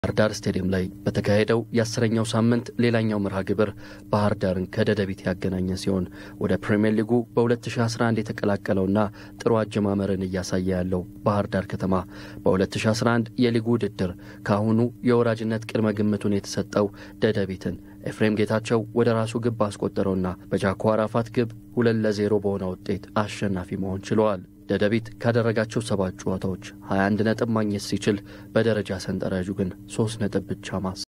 ባህር ዳር ስቴዲየም ላይ በተካሄደው የአስረኛው ሳምንት ሌላኛው መርሃ ግብር ባህር ዳርን ከደደቢት ያገናኘ ሲሆን ወደ ፕሪምየር ሊጉ በ2011 የተቀላቀለውና ጥሩ አጀማመርን እያሳየ ያለው ባህር ዳር ከተማ በ2011 የሊጉ ውድድር ከአሁኑ የወራጅነት ቅድመ ግምቱን የተሰጠው ደደቢትን ኤፍሬም ጌታቸው ወደ ራሱ ግብ አስቆጠረውና በጃኮ አራፋት ግብ ሁለት ለዜሮ በሆነ ውጤት አሸናፊ መሆን ችለዋል። ደደቢት ካደረጋቸው ሰባት ጨዋታዎች 21 ነጥብ ማግኘት ሲችል በደረጃ ሰንጠረዡ ግን ሶስት ነጥብ ብቻ ማስ